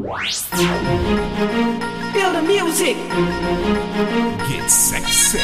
Feel the music. Get sexy.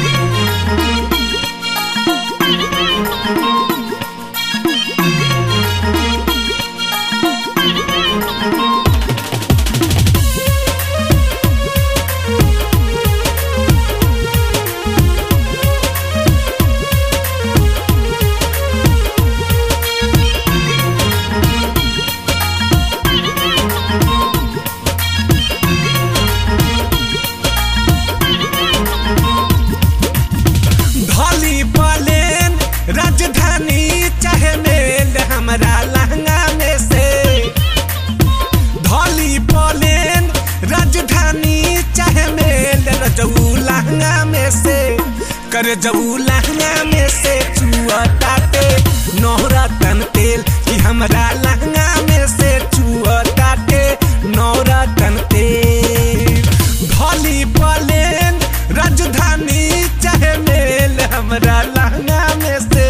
धली पलेन राजधानी चाहे मेल हमरा लहंगा में से धली पलेन राजधानी चाहे मेल रजऊ लहंगा में से कर जऊ लहंगा में से चुअताते नौरा तन तेल कि हमरा लहंगा में से चुअताते नौरा तन तेल धली पलेन राजधानी चाहे मेल हमरा लहंगा में से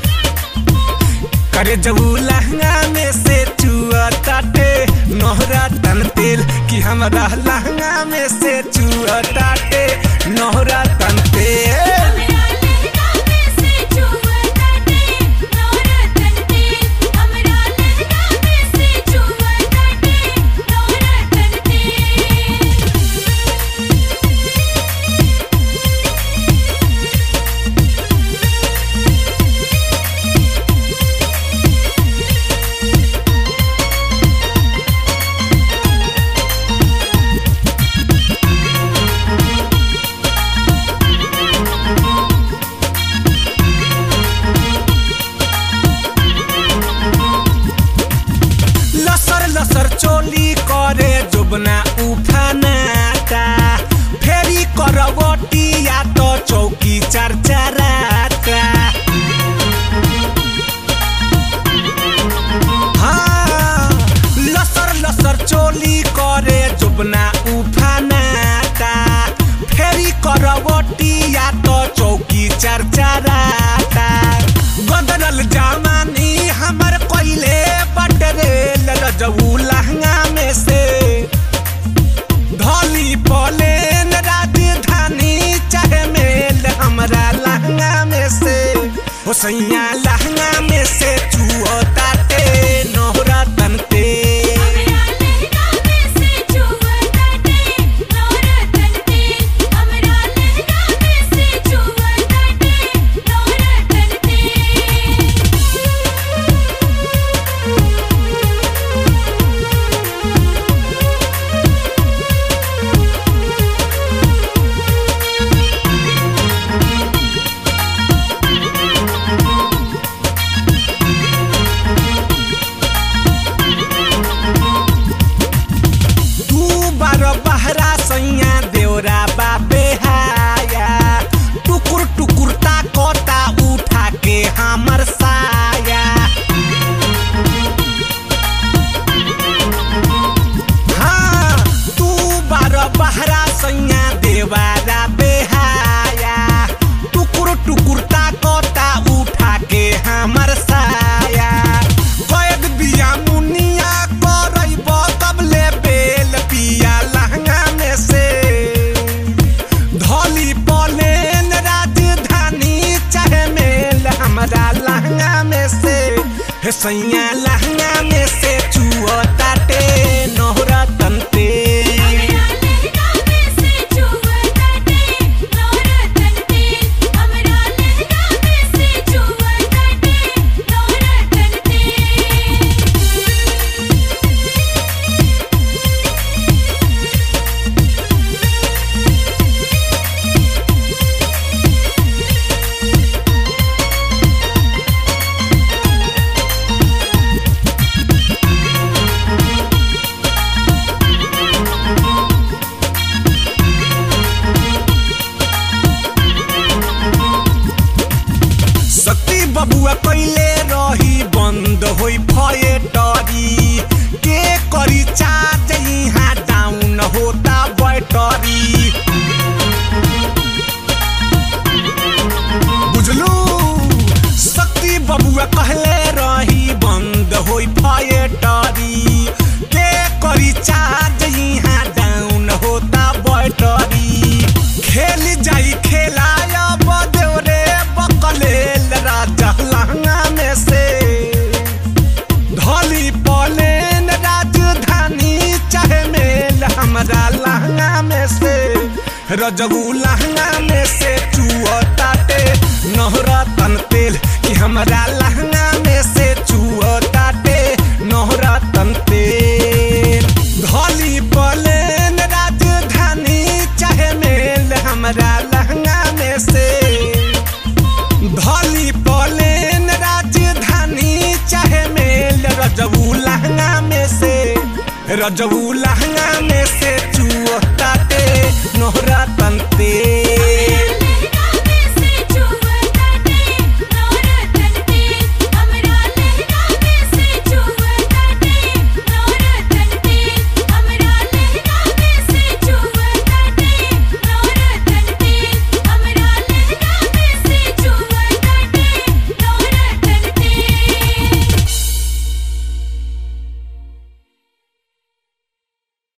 करे जबू लहंगा में से चुआ ताटे नोहरा तन तेल कि हमरा लहंगा में से चुआ ताटे नोहरा तन तेल हमरा लहंगा में से चुवताटे नौरतन तेल हमरा लहंगा में से चुवताटे नौरतन तेल लसर लसर चोली करे जुबना उफानाता फेरी करवटी या तो चौकी चरचराता हाँ, लसर लसर चोली करे जुबना उफानाता फेरी करवटी या तो चौकी चरचराता गदरल जवानी हमर कोइले बटरे ललजऊ लहंगा में से धली पलेन राजधानी चाहे मेल हमरा लहंगा में से हो सैया लहंगा में से चुअताते नोहरा तनते हमरा लहंगा में से चुवताटे नौरतन तेल हमरा लहंगा में से चुवताटे नौरतन तेल तू बार बहरा सैया देवरा बाबे हाया टुकुर टुकुर ताकोता उठा के हमर साया हाँ तू बार बहरा सैया देवारा बेहाया टुकुर टुकुर ताकोता उठा के हमर साया कैद बिया मुनिया करैब कबले बेल पिया लहंगा में से धली पलेन राजधानी चाहे मेल हमरा लहंगा में से हे सैया लहंगा में से चुअताटे नोहरा तनते हमरा लहंगा में से चुवताटे नौरतन तेल हमरा लहंगा में से चुवताटे नौरतन तेल हाँ रजबू लहंगा में से चुअताटे नहरा तन तेल कि हमरा लहंगा में से चुअताटे नहरा तन तेल धली पलेन राजधानी चाहे मेल हमरा लहंगा में से धली पलेन राजधानी चाहे मेल रजबू लहंगा में से रजबू लहंगा में से चुअताटे नोहरा तन तेल